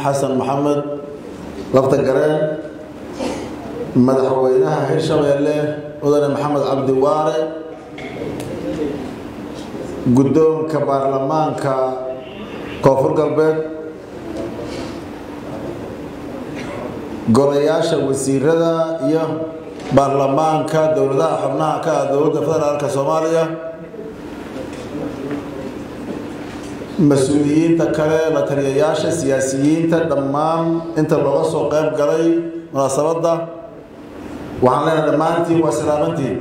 xasan maxamed lafta gareen madaxweynaha hirshabeelle mudane maxamed cabdi waare guddoonka baarlamaanka koonfur galbeed golayaasha wasiirada iyo baarlamaanka dowladaha xubnaha ka ah dowladda federaalka soomaaliya mas-uuliyiinta kale la taliyayaasha siyaasiyiinta dhammaan inta looga soo qayb galay munaasabadda waxaan leenahay dhammaantiin waa salaamantiin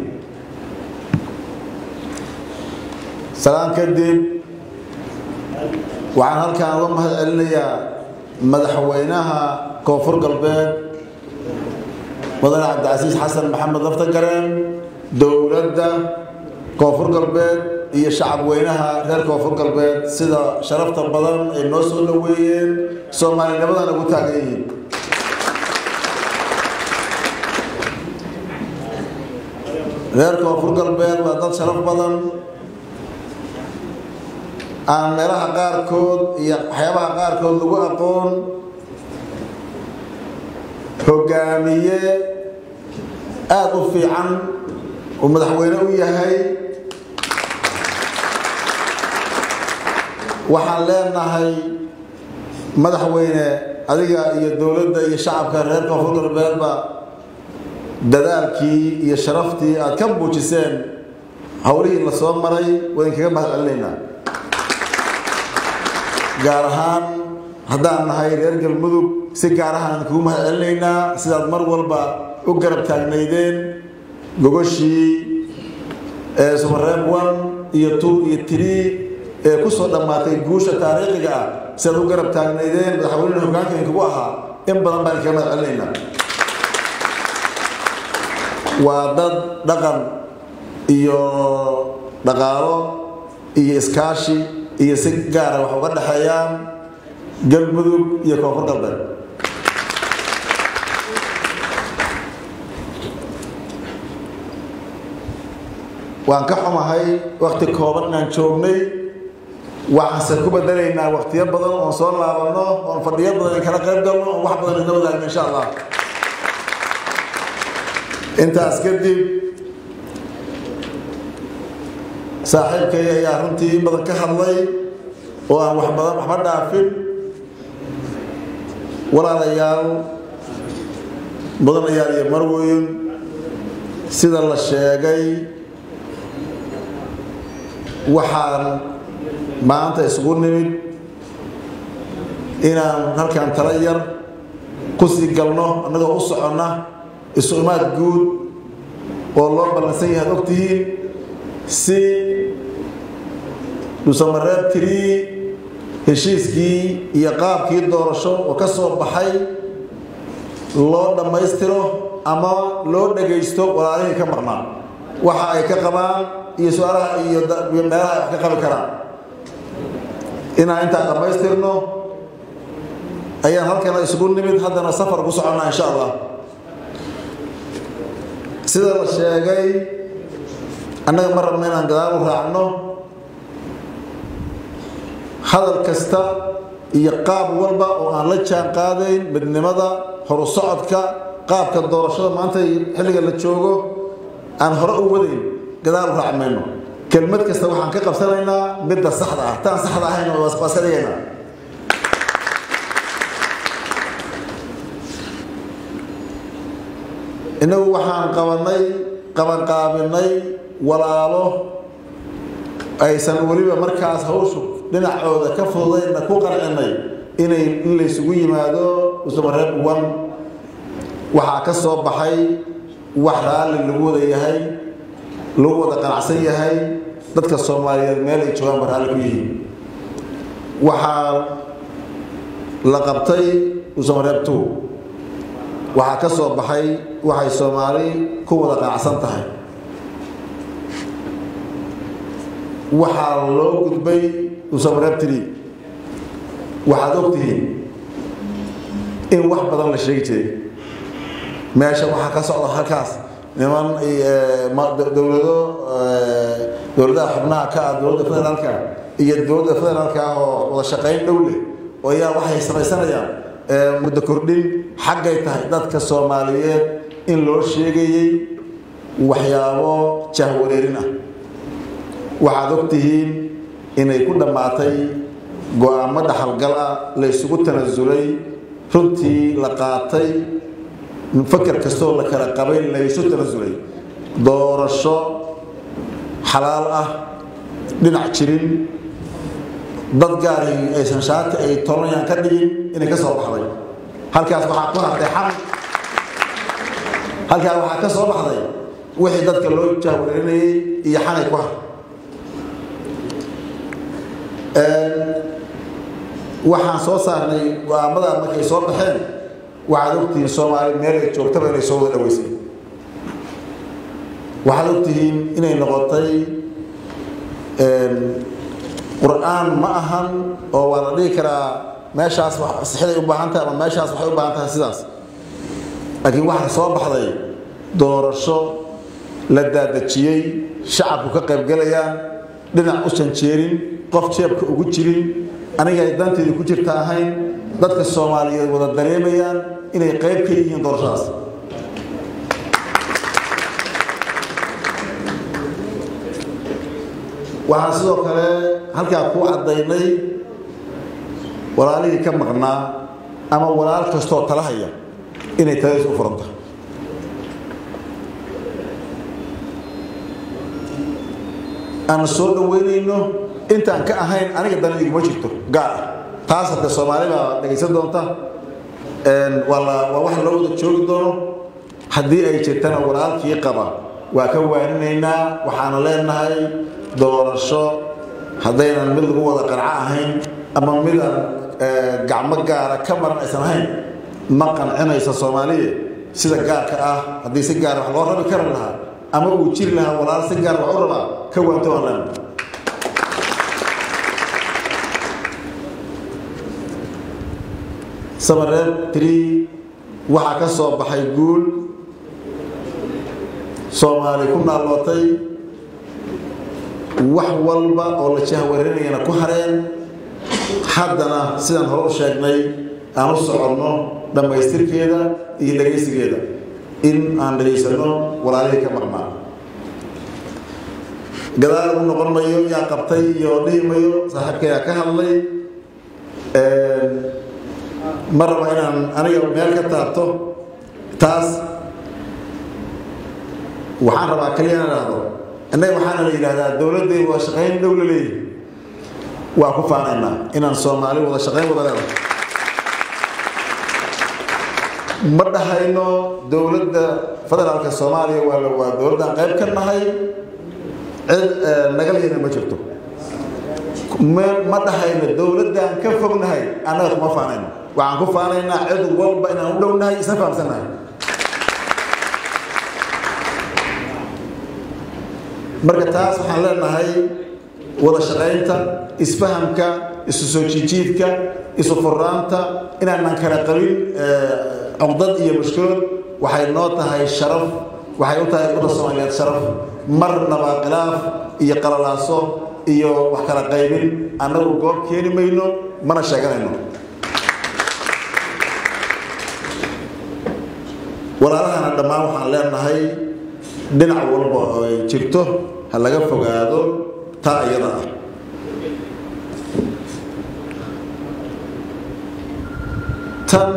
salaan kadib waxaan halkaan uga mahad celinayaa madaxweynaha koonfur galbeed mudane cabdicasiis xasan maxamed laftagareen dowladda koonfur galbeed iyo shacab weynaha reer koonfur galbeed sida sharafta badan ay noo soo dhoweeyeen soomaalinimadan ugu taagan yihiin reer koonfur galbeed waa dad sharaf badan aan meelaha qaarkood iyo waxyaabaha qaarkood lagu aqoon hogaamiye aada u fiican uu madaxweyne u yahay waxaan leenahay madaxweyne adiga iyo dowladda iyo shacabka reer koonfur galbeedba dadaalkii iyo sharaftii aad ka muujiseen howlihii la soo maray waa idinkaga mahad celinaynaa gaar ahaan haddaan nahay reer galmudug si gaar ahaan kugu mahad celinaynaa sidaad mar walba u garab taagnaydeen gogoshii sumareeb one iyo two iyo tree ee ku soo dhammaatay guusha taariikhiga ah sidaad u garab taagnaydeen madaxweyneha hogaanka idinkugu ahaa in badan baan idinkaga mahad celinaynaa waa dad dhaqan iyo dhaqaalo iyo iskaashi iyo si gaara wax uga dhexeeyaan galmudug iyo koonfur galbeed waan ka xumahay wakti kooban inaan joognay waxaanse ku bedelaynaa waktiyo badan oon soo laabanno oon fadhiyo badan kala qayb galno oon wax badan isla wadaagno insha allah intaas kadib saaxiibkay ayaa runtii in badan ka hadlay oo aan wax badan waxba dhaafin walaalayaal mudanayaal iyo marweyn sida la sheegay waxaan maanta isugu nimid inaan halkan tala yar ku sii galno annagoo u soconna isu imaad guud oo loo ballansan yahay ad ogtihiin si dhusamareeb tirii heshiiskii iyo qaabkii doorasho oo ka soo baxay loo dhammaystiro ama loo dhagaysto walaalihii ka maqnaa waxa ay ka qabaan iyo su-aalaha iyo meelaha ay wax ka qabi karaan inaan intaan dhammaystirno ayaan halkana isugu nimid haddana safar ku soconnaa insha allah sida la sheegay annaga ma rabno inaan gadaal u raacno hadal kasta iyo qaab walba oo aan la jaan qaadayn midnimada horu socodka qaabka doorashada maanta xilliga la joogo aan hore u wadayn gadaal u raac mayno kelmad kasta waxaan ka qabsanaynaa midda saxda ah taan saxda ahayn waa iska dhigaynaa innagu waxaan qabanay qabanqaabinay walaalo aysan weliba markaas hawshu dhinacooda ka fududaynna ku qarcinay inay in laysugu yimaado usamareeb wan waxaa ka soo baxay wax raalli lagu wada yahay lagu wada qanacsan yahay dadka soomaaliyeed meel ay joogaan ba raalli ku yihiin waxaa la qabtay usamareeb two waxaa ka soo baxay waxay soomaali ku wada qanacsan tahay waxaa loo gudbay usamareeb tiri waxaad ogtihiin in wax badan la sheegi jiray meesha waxaa ka socda halkaas niman dowlado dowladaha xubnaha ka ah dowladda federaalka iyo dowladda federaalka ah oo wada shaqayn dhow leh oo ayaa waxay samaysanayaan muddo kordhin xaggay tahay dadka soomaaliyeed in loo sheegayey waxyaabo jahwareerin ah waxaad og tihiin inay ku dhammaatay go-aamo dhaxalgal ah la ysugu tanasulay runtii la qaatay fakar kastoo la kala qabay laysu tanasulay doorasho xalaal ah dhinac jirin dad gaari aysan shaati ay tolanayaan ka dhigin inay ka soo baxday halkaas waxaa ku hartay xal halkaas waxaa ka soo baxday wixii dadka loo jahwareerinayay iyo xanay ku har waxaan soo saarnay go-aamada markay soo baxeen waxaad ogtihiin soomaali meel ay joogtaba inay soo wada dhaweysay waxaad ogtihiin inay noqotay qur-aan ma ahan oo waa la dhihi karaa meeshaas sixiday u baahan tahay ama meeshaas waxay u baahan tahay sidaas laakiin waxaa soo baxday doorasho la daadajiyey shacabku ka qaybgalayaan dhinac u janjeerin qof jeebka ugu jirin aniga ay danteedu ku jirta ahayn dadka soomaaliyeed wada dareemayaan inay qayb ka yihiin doorashadaas waxaan sidoo kale halkaa ku caddaynay walaalihii ka maqnaa ama walaal kastoo tala haya inay taladiis u furanta aan soo dhaweynayno intaan ka ahayn aniga dana iguma jirto gaar ah taas hadde soomaali baa dhegaysan doonta waa wax loo wada joogi doono haddii ay jirtana walaalkii qaba waa ka waaninaynaa waxaana leenahay doorasho haddaynan mid lagu wada qanco ahayn ama midaan gacmo gaara ka maran aysan ahayn ma qancinaysa soomaaliya sida gaarka ah haddii si gaara wax loo rabi kari lahaa ama uu jiri lahaa walaal si gaar wax u rabaa ka waanto aan leenahay samareeb trii waxaa ka soo baxay guul soomaali ku naallootay wax walba oo la jahwarinayana ku hareen haddana sidaan hore u sheegnay aan u soconno dhammaystirkeeda iyo dhegaysigeeda in aan dhegaysanno walaalihii ka maqnaa gadaal u noqon mayo yaa qabtay iyo dhihi mayo saaxiibkayaa ka hadlay ma raba inaan aniga meel ka taabto taas waxaan rabaa kaliya inaan idhaahdo innaga waxaana la yidhahdaa dowladdeedu waa shaqayn dhow la leeyihi waa ku faanaynaa inaan soomaali wada shaqayn wada leedahay ma dhahayno dowladda federaalka soomaaliya waa waa dowladdaan qayb ka nahay cid nagal yana ma jirto ma dhahayno dowladdaan ka fognahay annaga kuma faanayno waxaan ku faanaynaa cid walba inaan u dhownahay isna fahamsannahay marka taas waxaan leenahay wada shaqaynta isfahamka isu soo jiijiidka isu furaanta inaanan kala qabin cugdad iyo mushkilad waxay noo tahay sharaf waxay u tahay ummadda soomaaliyeed sharaf marnaba khilaaf iyo qalalaaso iyo wax kala qaybin annagu goob keeni mayno mana sheeganayno walaalahana dhammaan waxaan leenahay dhinac walba oo ay jirto ha laga fogaado taa iyada ah tan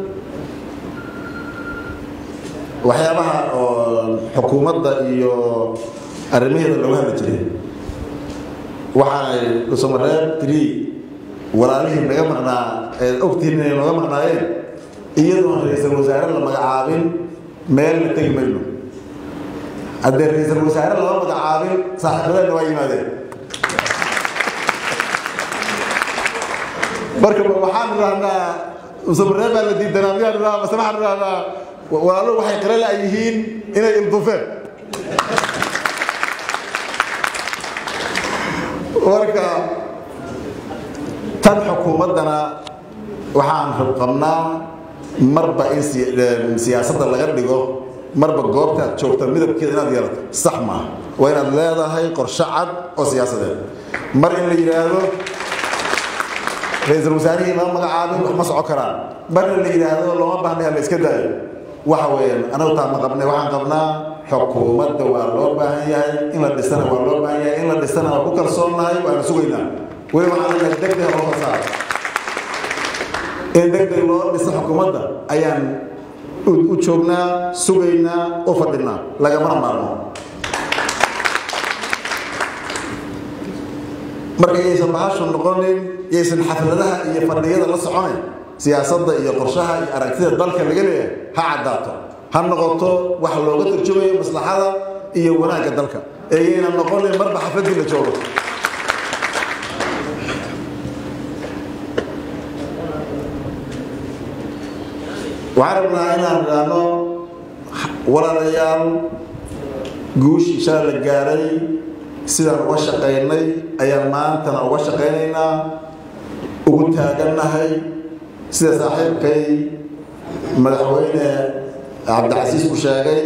waxyaabaha oo xukuumadda iyo arrimaheeda looga hadli jiray waxaay dhusomareeb trii walaalihii naga maqnaa eed ogtihiin inay nooga maqnaayeen iyadoon ra-iisul wasaare la magacaabin meel la tegi mayno haddee ra-iisul wasaare lama magacaabin saaxiibadeedna waa yimaadeen marka waxaan idhahnaa musamaree baa la diidanaa miyaan idhahnaa mase waxaan idhahnaa walaalo waxay qira la yihiin inay ildufeen marka tan xukuumaddana waxaan qabnaa marba in siyaasadda laga dhigo marba goobta aad joogta midabkeeda inaad yeelato sax maaha waa inaad leedahay qorshe cad oo siyaasadeed mar in la yidhaahdo ra-iisul wasaarihii lama magacaabin wax ma soco karaan marna la yidhaahdo looma baahnaya la iska daayo waxa weeyaan anagu taa ma qabnay waxaan qabnaa xukuumadda waa loo baahan yahay in la dhisana waa loo baahan yahay in la dhisana waa ku kalsoonnahay waana sugaynaa weli waxaan leenahay degdeg loo fasaa in degdeg loo dhiso xukuumadda ayaan u joognaa sugaynaa u fadhinaa lagamana maarmo marka yaysan bahashu noqonin yaysan xafladaha iyo fadhiyada la soconayn siyaasadda iyo qorshaha iyo aragtida dalka laga leeyahay ha caddaato ha noqoto wax looga turjumayo maslaxada iyo wanaagga dalka ee yaynan noqonin marba xafladii la joogo waxaan rabnaa inaan idhaahno walaalayaal guushii shala la gaaray sidaan uga shaqaynay ayaan maantana uga shaqaynaynaa ugu taagannahay sida saaxiibkay madaxweyne cabdicasiis ku sheegay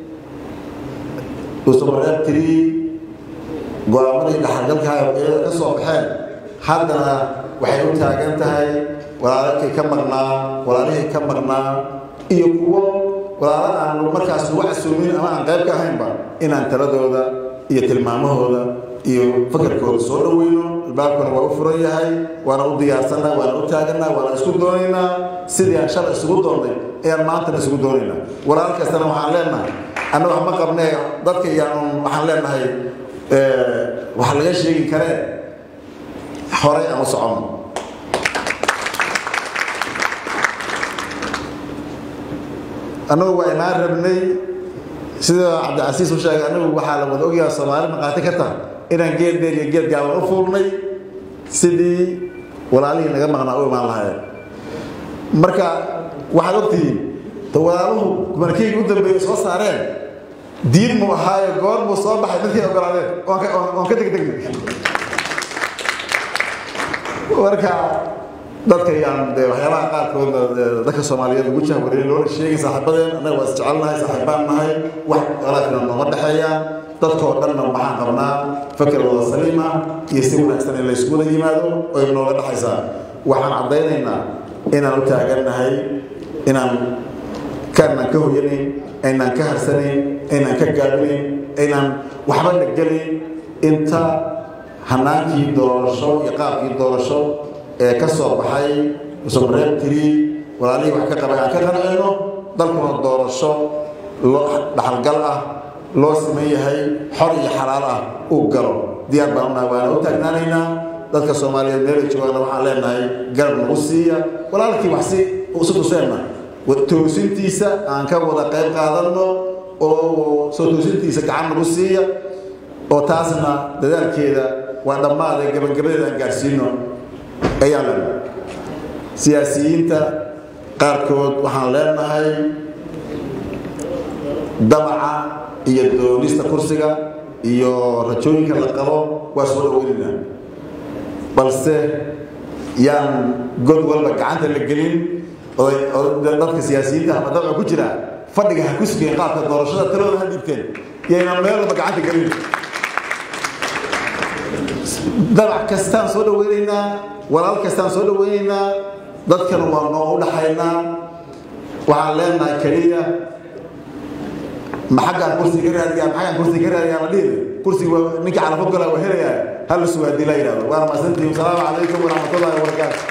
usumareebtiri go-aamadii dhaxalgalka iyada ka soo baxeen haddana waxay u taagan tahay walaalakii ka maqnaa walaalihii ka maqnaa iyo kuwo walaalo aan markaas lagu casuumin ama aan qayb ka ahaynba inaan taladooda iyo tilmaamahooda iyo fakarkooda soo dhaweyno albaabkuna waa u furan yahay waana u diyaarsanaa waana u taaganaa waana isku doonaynaa sidii aan shalay isugu doonnay ayaan maantana isugu doonaynaa walaal kastana waxaan leenahay anna wax ma qabnee dadka iyaan waxaan leenahay waxa laga sheegi karee horay aan u soconno annagu waa inaan rabnay sida cabdicasiis u sheegay anagu waxaa la wada ogyaha soomaali maqaati ka tahay inaan geed dheer iyo geed gaaban u fuulnay sidii walaalihii naga maqnaa u imaan lahaayeen marka waxaad ogtihiin ta walaaluhu kumanakeyga u dambeeyey soo saareen diin mu ahaayo goor buu soo baxay dadkii ogolaadeen oon ka degdegnay marka dadka yaan de waxyaabaha qaarkood dadka soomaaliyeed ugu jahwareey loona sheegay saaxiibadeen annaga waa isjecelnahay saaxiibaan nahay wax alaafina nooma dhexeeyaan dadkoo dhanna waxaan qabnaa fakar wada saliima iyo si wanaagsan in laysku wada yimaado oy nooga dhexaysaa waxaan caddaynaynaa inaan u taagannahay inaan kaanaan ka hoyanayn aynaan ka harsanayn aynaan ka gaabinayn aynaan waxba la gelin inta hanaankii doorasho iyo qaabkii doorasho ee ka soo baxay usumareeb tiri walaalihii wax ka qabay aan ka qancino dalkuna doorasho loo dhaxalgal ah loo siman yahay xor iyo xalaal ah uu galo diyaar baan unahay waana u taagnaanaynaa dadka soomaaliyeed meelay joogaana waxaan leenahay garab nagu siiya walaalkii wax si isu tuseenna toosintiisa aan ka wada qayb qaadanno oo soo toosintiisa gacan nagu siiya oo taasna dadaalkeeda waa dhammaade gabagabadeeda aan gaarsiino ayaa lena siyaasiyiinta qaarkood waxaan leenahay damaca iyo doonista kursiga iyo rajooyinka la qabo waa soo dhaweynayna balse yaan god walba gacanta la gelin dadka siyaasiyiinta ama dabca ku jira fadhiga ha ku sugeen qaabka doorashada talooda ha dhiibteen yayna meel walba gacanta gelin dabac kastaan soo dhaweynaynaa walaal kastaan soo dhaweynaynaa dadkana waa noo u dhaxaynaa waxaan leenahay keliya ma xaggaan kursi ka raadiyaa ma xaggaan kursi ka raadiyaa la dhihi kursiga waa ninkii calafo galaa waa helayaa hal la sugaadii la yidhahdo waana maasantihiin salaamu calaykum waraxmatullahi wabarakaatu